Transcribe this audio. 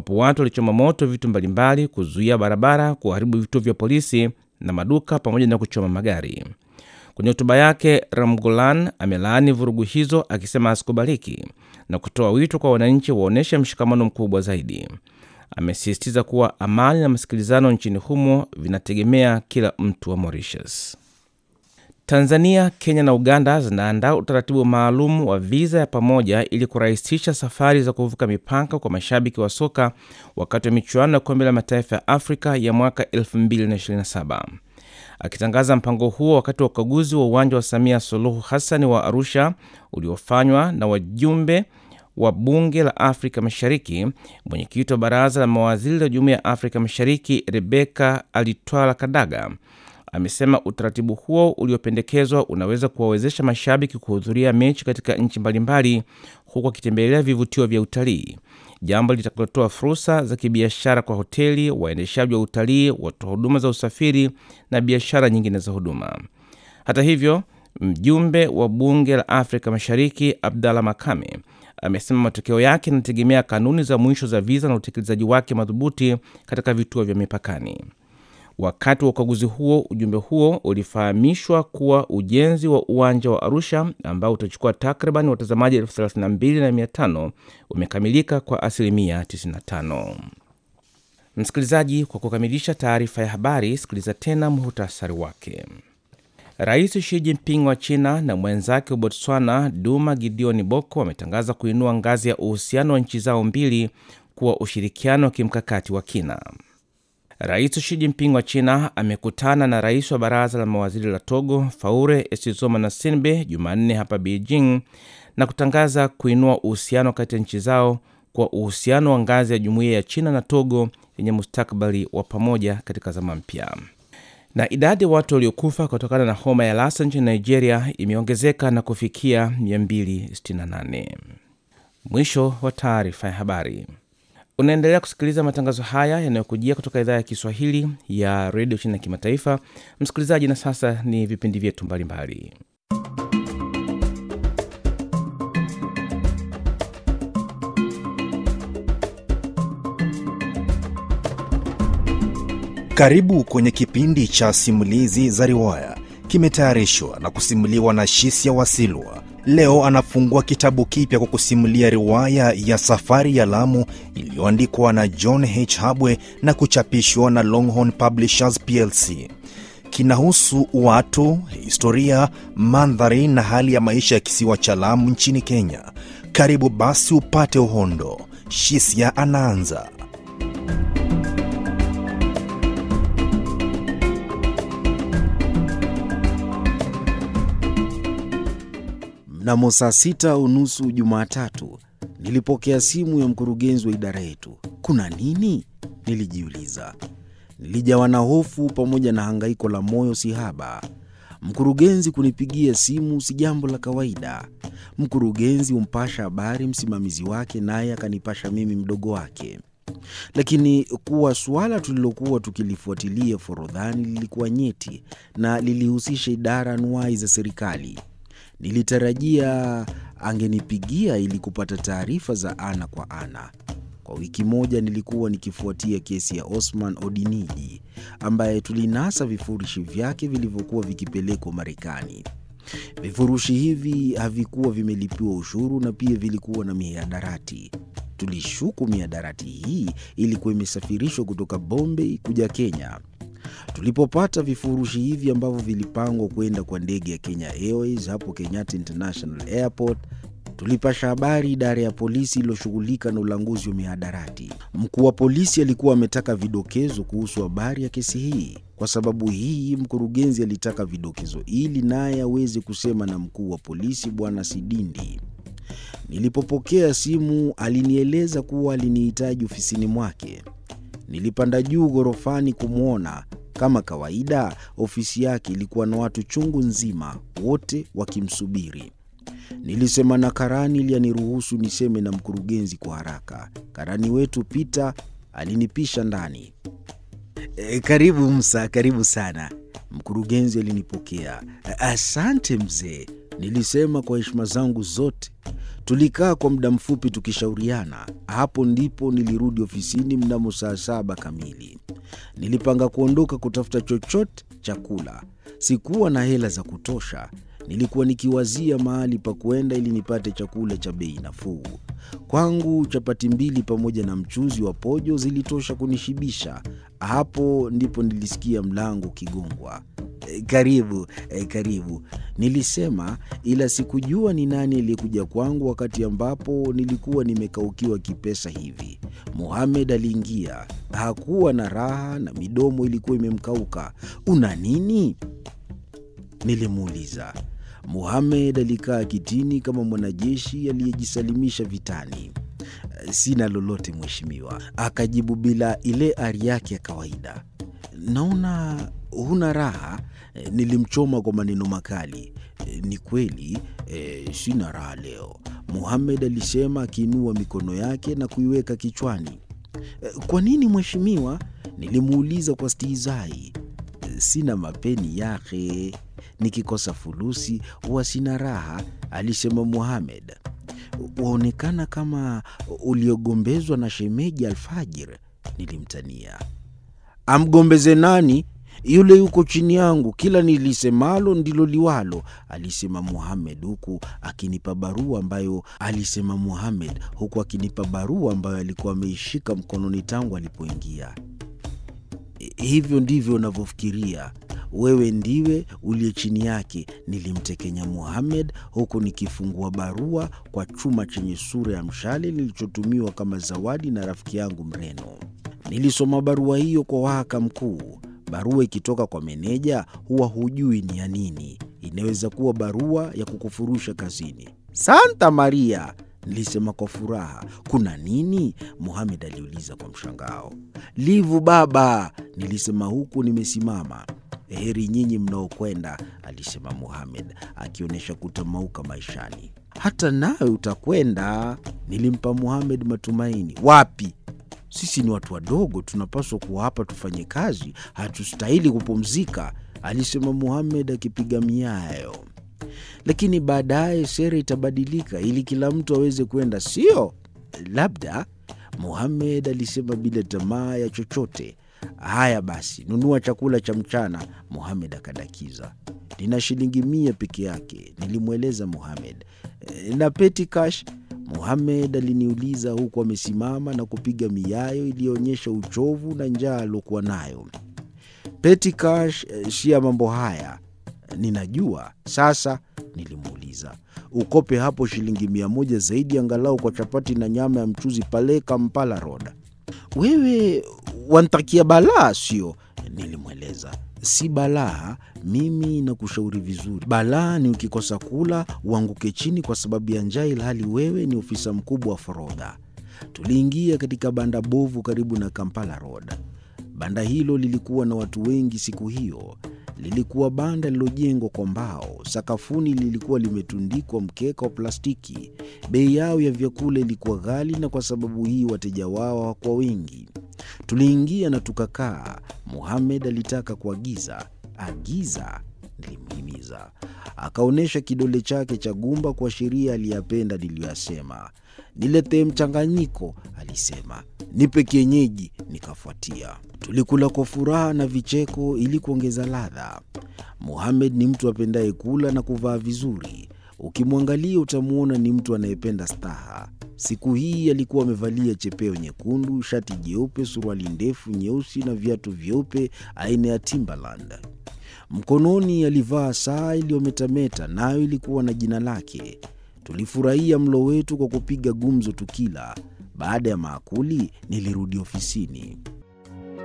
ambapo watu walichoma moto vitu mbalimbali, kuzuia barabara, kuharibu vituo vya polisi na maduka pamoja na kuchoma magari. Kwenye hotuba yake, Ramgolan amelaani vurugu hizo akisema hazikubaliki na kutoa wito kwa wananchi waonyeshe mshikamano mkubwa zaidi. Amesisitiza kuwa amani na masikilizano nchini humo vinategemea kila mtu wa Mauritius. Tanzania, Kenya na Uganda zinaandaa utaratibu maalum wa viza ya pamoja ili kurahisisha safari za kuvuka mipaka kwa mashabiki wa soka wakati wa michuano ya kombe la mataifa ya Afrika ya mwaka 2027. Akitangaza mpango huo wakati wa ukaguzi wa uwanja wa Samia Suluhu Hassan wa Arusha uliofanywa na wajumbe wa bunge la Afrika Mashariki, mwenyekiti wa baraza la mawaziri la Jumuiya ya Afrika Mashariki Rebeka Alitwala Kadaga amesema utaratibu huo uliopendekezwa unaweza kuwawezesha mashabiki kuhudhuria mechi katika nchi mbalimbali huku akitembelea vivutio vya utalii, jambo litakalotoa fursa za kibiashara kwa hoteli, waendeshaji wa utalii, watoa huduma za usafiri na biashara nyingine za huduma. Hata hivyo, mjumbe wa bunge la Afrika Mashariki Abdalla Makame amesema matokeo yake yanategemea kanuni za mwisho za viza na utekelezaji wake madhubuti katika vituo vya mipakani. Wakati wa ukaguzi huo, ujumbe huo ulifahamishwa kuwa ujenzi wa uwanja wa Arusha ambao utachukua takriban watazamaji elfu thelathini na mbili na mia tano umekamilika kwa asilimia 95. Msikilizaji, kwa kukamilisha taarifa ya habari, sikiliza tena muhtasari wake. Rais Xi Jinping wa China na mwenzake wa Botswana Duma Gideon Boko wametangaza kuinua ngazi ya uhusiano wa nchi zao mbili kuwa ushirikiano wa kimkakati wa kina. Rais Xi Jinping wa China amekutana na rais wa baraza la mawaziri la Togo Faure Essozoma Sinbe Jumanne hapa Beijing na kutangaza kuinua uhusiano kati ya nchi zao kwa uhusiano wa ngazi ya jumuiya ya China na Togo yenye mustakabali wa pamoja katika zama mpya. Na idadi ya watu waliokufa kutokana na homa ya Lassa nchini Nigeria imeongezeka na kufikia 268. Mwisho wa taarifa ya habari. Unaendelea kusikiliza matangazo haya yanayokujia kutoka idhaa ya Kiswahili ya redio China ya kimataifa. Msikilizaji, na sasa ni vipindi vyetu mbalimbali. Karibu kwenye kipindi cha simulizi za riwaya, kimetayarishwa na kusimuliwa na Shisia Wasilwa. Leo anafungua kitabu kipya kwa kusimulia riwaya ya Safari ya Lamu iliyoandikwa na John H. Habwe na kuchapishwa na Longhorn Publishers plc. Kinahusu watu, historia, mandhari na hali ya maisha ya kisiwa cha Lamu nchini Kenya. Karibu basi upate uhondo. Shisia anaanza. Mnamo saa sita unusu Jumatatu nilipokea simu ya mkurugenzi wa idara yetu. Kuna nini? Nilijiuliza. Nilijawa na hofu pamoja na hangaiko la moyo sihaba. Mkurugenzi kunipigia simu si jambo la kawaida. Mkurugenzi humpasha habari msimamizi wake, naye akanipasha mimi mdogo wake. Lakini kuwa suala tulilokuwa tukilifuatilia forodhani lilikuwa nyeti na lilihusisha idara anuwai za serikali. Nilitarajia angenipigia ili kupata taarifa za ana kwa ana. Kwa wiki moja nilikuwa nikifuatia kesi ya Osman Odiniji ambaye tulinasa vifurushi vyake vilivyokuwa vikipelekwa Marekani. Vifurushi hivi havikuwa vimelipiwa ushuru na pia vilikuwa na mihadarati. Tulishuku mihadarati hii ilikuwa imesafirishwa kutoka Bombay kuja Kenya. Tulipopata vifurushi hivi ambavyo vilipangwa kwenda kwa ndege ya Kenya Airways hapo Kenyatta International Airport, tulipasha habari idara ya polisi iliyoshughulika na ulanguzi wa mihadarati. Mkuu wa polisi alikuwa ametaka vidokezo kuhusu habari ya kesi hii. Kwa sababu hii, mkurugenzi alitaka vidokezo ili naye aweze kusema na mkuu wa polisi Bwana Sidindi. Nilipopokea simu, alinieleza kuwa alinihitaji ofisini mwake. Nilipanda juu ghorofani kumwona. Kama kawaida, ofisi yake ilikuwa na watu chungu nzima, wote wakimsubiri. Nilisema na karani ili aniruhusu niseme na mkurugenzi kwa haraka. Karani wetu Pita alinipisha ndani. E, karibu Msa, karibu sana. Mkurugenzi alinipokea. Asante mzee, nilisema kwa heshima zangu zote. Tulikaa kwa muda mfupi tukishauriana. Hapo ndipo nilirudi ofisini mnamo saa saba kamili. Nilipanga kuondoka kutafuta chochote cha kula. Sikuwa na hela za kutosha. Nilikuwa nikiwazia mahali pa kwenda ili nipate chakula cha bei nafuu. Kwangu chapati mbili pamoja na mchuzi wa pojo zilitosha kunishibisha. Hapo ndipo nilisikia mlango ukigongwa. "E, Karibu, e, karibu, nilisema, ila sikujua ni nani aliyekuja kwangu wakati ambapo nilikuwa nimekaukiwa kipesa hivi. Muhamed aliingia. Hakuwa na raha na midomo ilikuwa imemkauka. Una nini? Nilimuuliza. Muhamed alikaa kitini kama mwanajeshi aliyejisalimisha vitani. Sina lolote mheshimiwa, akajibu bila ile ari yake ya kawaida. Naona huna raha. Nilimchoma kwa maneno makali. Ni kweli e, sina raha leo, Muhamed alisema akiinua mikono yake na kuiweka kichwani. Kwa nini mheshimiwa? Nilimuuliza kwa stihizai. Sina mapeni yake, nikikosa fulusi huwa sina raha, alisema Muhamed. Waonekana kama uliogombezwa na shemeji Alfajir, nilimtania. Amgombeze nani? Yule yuko chini yangu, kila nilisemalo ndilo liwalo, alisema Muhamed huku akinipa barua ambayo alisema Muhamed huku akinipa barua ambayo alikuwa ameishika mkononi tangu alipoingia. Hivyo ndivyo unavyofikiria wewe, ndiwe uliye chini yake, nilimtekenya Muhamed huku nikifungua barua kwa chuma chenye sura ya mshale nilichotumiwa kama zawadi na rafiki yangu Mreno. Nilisoma barua hiyo kwa wahaka mkuu. Barua ikitoka kwa meneja huwa hujui ni ya nini. Inaweza kuwa barua ya kukufurusha kazini. Santa Maria, nilisema kwa furaha. Kuna nini? Muhamed aliuliza kwa mshangao. Livu baba, nilisema huku nimesimama. Heri nyinyi mnaokwenda, alisema Muhamed akionyesha kutamauka maishani. Hata nawe utakwenda, nilimpa Muhamed matumaini. Wapi? Sisi ni watu wadogo, tunapaswa kuwa hapa tufanye kazi, hatustahili kupumzika, alisema Muhamed akipiga miayo. Lakini baadaye sera itabadilika ili kila mtu aweze kwenda, sio? Labda, Muhamed alisema bila tamaa ya chochote. Haya basi, nunua chakula cha mchana, Muhamed akadakiza. Nina shilingi mia peke yake, nilimweleza Muhamed. "E, na peti cash Muhamed aliniuliza huku amesimama na kupiga miayo iliyoonyesha uchovu na njaa aliokuwa nayo. Peti cash eh, si ya mambo haya, ninajua sasa. Nilimuuliza, ukope hapo shilingi mia moja zaidi angalau kwa chapati na nyama ya mchuzi pale Kampala Road. Wewe wantakia balaa, sio? Nilimweleza. Si balaa, mimi nakushauri vizuri. Balaa ni ukikosa kula uanguke chini kwa sababu ya njaa, ilhali wewe ni ofisa mkubwa wa forodha. Tuliingia katika banda bovu karibu na Kampala Road. Banda hilo lilikuwa na watu wengi siku hiyo. Lilikuwa banda lililojengwa kwa mbao. Sakafuni lilikuwa limetundikwa mkeka wa plastiki. Bei yao ya vyakula ilikuwa ghali, na kwa sababu hii wateja wao hawakuwa wengi. Tuliingia na tukakaa. Muhamed alitaka kuagiza. Agiza, nilimhimiza. Akaonyesha kidole chake cha gumba kuashiria aliyapenda niliyoyasema. Niletee mchanganyiko, alisema. Nipe kienyeji, nikafuatia. Tulikula kwa furaha na vicheko ili kuongeza ladha. Muhamed ni mtu apendaye kula na kuvaa vizuri. Ukimwangalia utamwona ni mtu anayependa staha. Siku hii alikuwa amevalia chepeo nyekundu, shati jeupe, suruali ndefu nyeusi na viatu vyeupe aina ya Timberland. Mkononi alivaa saa iliyometameta, nayo ilikuwa na jina lake. Tulifurahia mlo wetu kwa kupiga gumzo tukila. Baada ya maakuli, nilirudi ofisini.